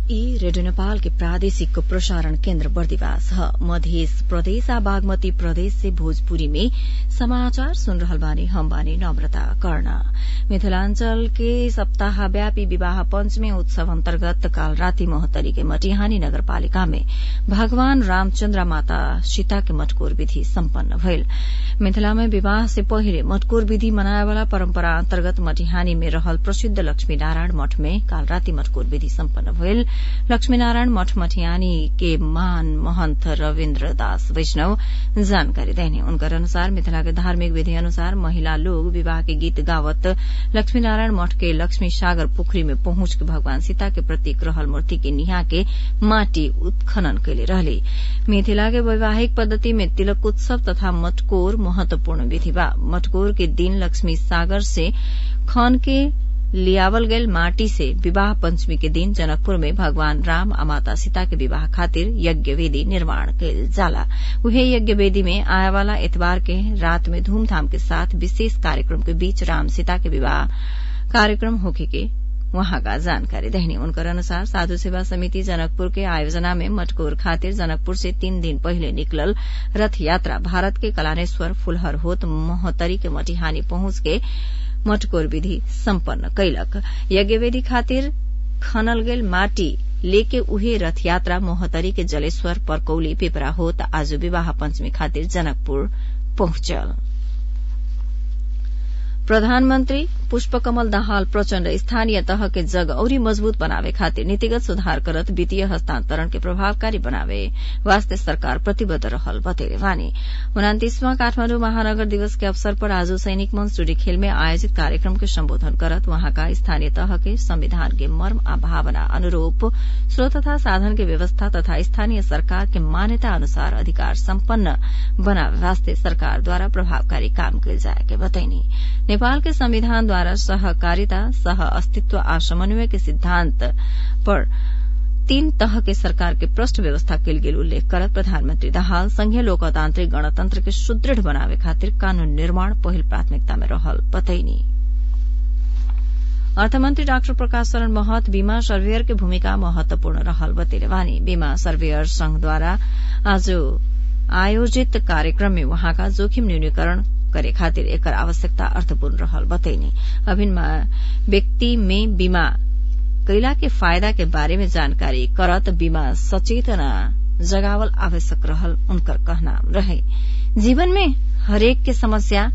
ई रेडियो नेपाल के प्रादेशिक प्रसारण केन्द्र बर्दिवास ह मध्य प्रदेश आ बागमती प्रदेश से भोजपुरी में समाचार सुन रहल बानी हम बानी नम्रता कर्ण मिथिलांचल के सप्ताहव्यापी विवाह पंचमी उत्सव अन्तर्गत काल राति मोहतरी के मटिहानी नगरपालिका में भगवान रामचन्द्र माता सीता के मटकोर विधि सम्पन्न भइल मिथिला में विवाह से पहिले मटकोर विधि मनाएवाला परम्परा अन्तर्गत मटिहानी में रहल प्रसिद्ध लक्ष्मी नारायण मठ में काल राति मटकोर विधि सम्पन्न भइल लक्ष्मीनारायण मठ मठियानी के महान महन्त रविन्द्र दास वैष्णव जानकारी देने उनकर अनुसार मिथिला के धार्मिक विधि अनुसार महिला लोग विवाह के गीत गावत लक्ष्मीनारायण मठ के लक्ष्मी सागर पोखरी में पहुंच के भगवान सीता के प्रतीक रहल मूर्ति के निहा के माटी उत्खनन कैले रहले मिथिला के वैवाहिक पद्धति में तिलक उत्सव तथा मटकोर महत्वपूर्ण विधि बा मटकोर के दिन लक्ष्मी सागर से खन के लियावल गयल माटी से विवाह पंचमी के दिन जनकपुर में भगवान राम आ माता सीता के विवाह खातिर यज्ञ वेदी निर्माण कयल जाला उहे यज्ञ वेदी में आए वाला एतवार के रात में धूमधाम के साथ विशेष कार्यक्रम के बीच राम सीता के विवाह कार्यक्रम होखे के वहां का जानकारी देहनी उनकर अनुसार साधु सेवा समिति जनकपुर के आयोजना में मटकोर खातिर जनकपुर से तीन दिन पहिले निकलल रथ यात्रा भारत के कलानेश्वर फुलहर होत मोहतरी के मटिहानी पहुंच के मटकोर विधि सम्पन्न कैलक यज्ञवेदी खातिर खनल गेल माटी लेके उहे रथ यात्रा मोहतरी के जलेश्वर परकौली पिपरा होत आज विवाह पंचमी खातिर जनकपुर पहुंचल प्रधानमन्त्री पुष्पकमल दाहाल प्रचण्ड स्थानीय तह के जग औरी मजबूत बनावे खातिर नीतिगत सुधार करत वित्तीय हस्तांतरण के प्रभावकारी बनावे वास्ते सरकार प्रतिबद्ध रहल बतेले वानी उनातीसवां काठमाण्डु महानगर दिवस के अवसर पर आज सैनिक मंच टूडी खेल में आयोजित कार्यक्रम के सम्बोधन करत वहाँका स्थानीय तह के संविधान के मर्म आ भावना अनुरूप स्रोत तथा साधन के व्यवस्था तथा स्थानीय सरकार के मान्यता अनुसार अधिकार सम्पन्न बनावे वास्ते सरकारद्वारा प्रभावकारी काम कयल जाए के बतैनी नेपाल के संविधान द्वारा सहकारिता सह अस्तित्व आ समन्वय के सिद्धांत पर तीन तह के सरकार के पृष्ठ व्यवस्था कयल गेल उल्लेख करत प्रधानमन्त्री दाहाल संघीय लोकतान्त्रिक गणतन्त्र के सुदृढ़ बनावे खातिर कानून निर्माण पहिल प्राथमिकता में रहल बतैनी अर्थमन्त्री डाक्टर प्रकाश शरण महत बीमा सर्वेयर के भूमिका महत्वपूर्ण रहल बतेले वानी बीमा सर्वेयर संघद्वारा आज आयोजित कार्यक्रम में वहाँका जोखिम न्यूनीकरण करे खातिर एकर आवश्यकता अर्थपूर्ण रहल बतैनी अभिन्न व्यक्ति में बीमा कैला के फायदा के बारे में जानकारी करत बीमा सचेतना जगावल आवश्यक रहल उनकर कहना रहे जीवन में हरेक के समस्या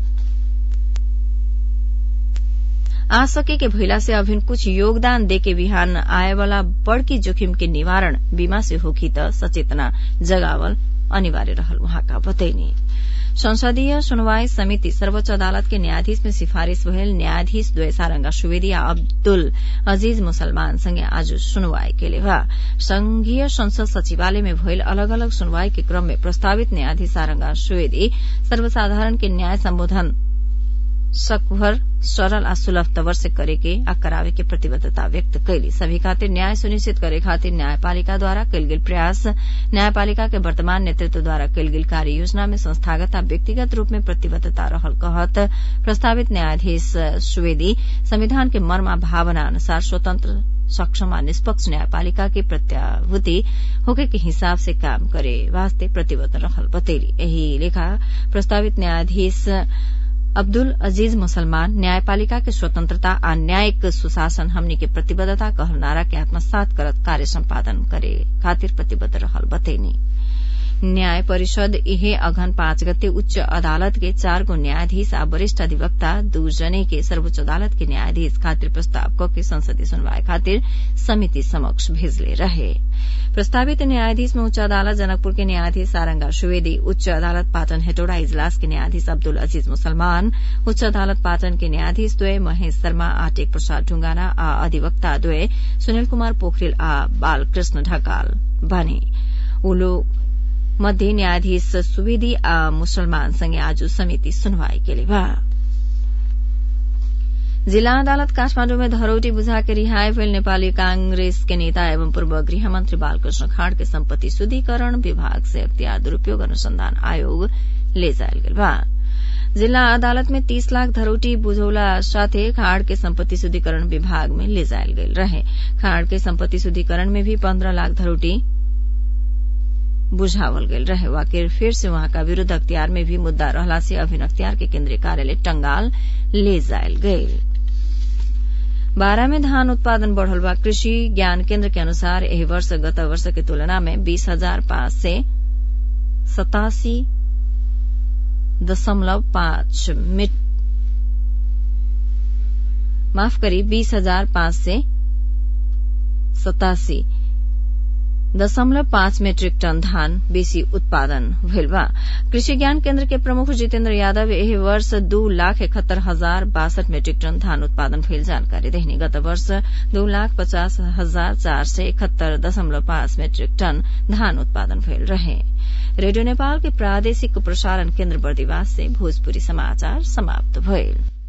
आ सके के भइला से अभिन कुछ योगदान दे के बिहान आए वाला बड़की जोखिम के निवारण बीमा से होखी त सचेतना जगावल अनिवार्य रहल वहाँका बतैनी संसदीय सुनवाई समिति सर्वोच्च अदालत के न्यायाधीश में सिफारिश भयल न्यायाधीश द्वय सारंगा सुवेदी आ अब्दुल अजीज मुसलमान संगे आज सुनवाई केले बा संघीय संसद सचिवालय में भयल अलग अलग सुनवाई के क्रम में प्रस्तावित न्यायाधीश सारंगा सुवेदी सर्वसाधारण के न्याय सम्बोधन सकभर सरल आ सुलभ तवर से करे के आ करावे के प्रतिबद्धता व्यक्त कैली सभी खातिर न्याय सुनिश्चित करे खातिर न्यायपालिका द्वारा कयल गेल प्रयास न्यायपालिका के वर्तमान नेतृत्व द्वारा कयल गेल कार्य योजना में संस्थागत आ व्यक्तिगत रूप में प्रतिबद्धता रहल कहत प्रस्तावित न्यायाधीश सुवेदी संविधान के मर्म आ भावना अनुसार स्वतंत्र सक्षम आ निष्पक्ष न्यायपालिका के प्रत्याभूति होके के हिसाब से काम करे वास्ते प्रतिबद्ध रहल बतेली एही लेखा प्रस्तावित न्यायाधीश अब्दुल अजीज मुसलमान न्यायपालिका के स्वतंत्रता आ न्यायिक सुशासन हमनी के प्रतिबद्धता कहल नारा के आत्मसात करत कार्य सम्पादन करे खातिर प्रतिबद्ध रहल बतैनी न्याय परिषद इहे अघन पाँच गते उच्च अदालत के चार गो न्यायाधीश आ वरिष्ठ अधिवक्ता दू जने के सर्वोच्च अदालत के न्यायाधीश खातिर प्रस्ताव क के संसदीय सुनवाई खातिर समिति समक्ष भेजले रहे प्रस्तावित न्यायाधीश में उच्च अदालत जनकपुर के न्यायाधीश सारंगा सुवेदी उच्च अदालत पाटन हेटोड़ा इजलास के न्यायाधीश अब्दुल अजीज मुसलमान उच्च अदालत पाटन के न्यायाधीश द्वय महेश शर्मा आ टेक प्रसाद ढुंगाना आ अधिवक्ता द्वय सुनिल कुमार पोखरेल आ बालकृष्ण ढकाल बने उलो मध्ये न्यायाधीश सुवेदी आ मुसलमान संगे आज समिति सुनवाई केले बा जिल्ला अदालत काठमाण्डु में धरौटी बुझा के रिहाई भेल नेपाली कांग्रेस के नेता एवं पूर्व गृह मंत्री बालकृष्ण खाड़ के सम्पत्ति शुद्धिकरण विभाग से अख्तियार दुरूपयोग अनुसंधान आयोग ले जायल गेल बा जिल्ला अदालत में तीस लाख धरोटी बुझौला साथे खाड़ के सम्पत्ति शुद्धिकरण विभाग में ले जायल गेल रहे खाड़ के सम्पत्ति शुद्धिकरण में भी पन्ध्र लाख धरोटी बुझावल गेल रहे वाकिर फिर से वहाँका विरूद्ध अख्तियार में भी मुद्दा रहला से अभिन अख्तियार के केन्द्रीय कार्यालय टंगाल ले जायल गईल बारा में धान उत्पादन बढ़ल बा कृषि ज्ञान केन्द्र के अनुसार एही वर्ष गत वर्ष के तुलना में बीस हजार पाँच सय सतासी दशमलव पाँच मिट माफ करी बीस हजार पाँच सय सतासी दशमलव पाँच मेट्रिक टन धान बेसी उत्पादन भेल बा कृषि ज्ञान केन्द्र के प्रमुख जितेन्द्र यादव एही वर्ष दू लाख इकहत्तर हजार बासठ मेट्रिक टन धान उत्पादन भेल जानकारी देहनी गत वर्ष दू लाख पचास हजार चार सय इकहत्तर दशमलव पाँच मेट्रिक टन धान उत्पादन भेल रहे रेडियो नेपाल के प्रादेशिक प्रसारण केन्द्र बर्दिवास से भोजपुरी समाचार समाप्त भइल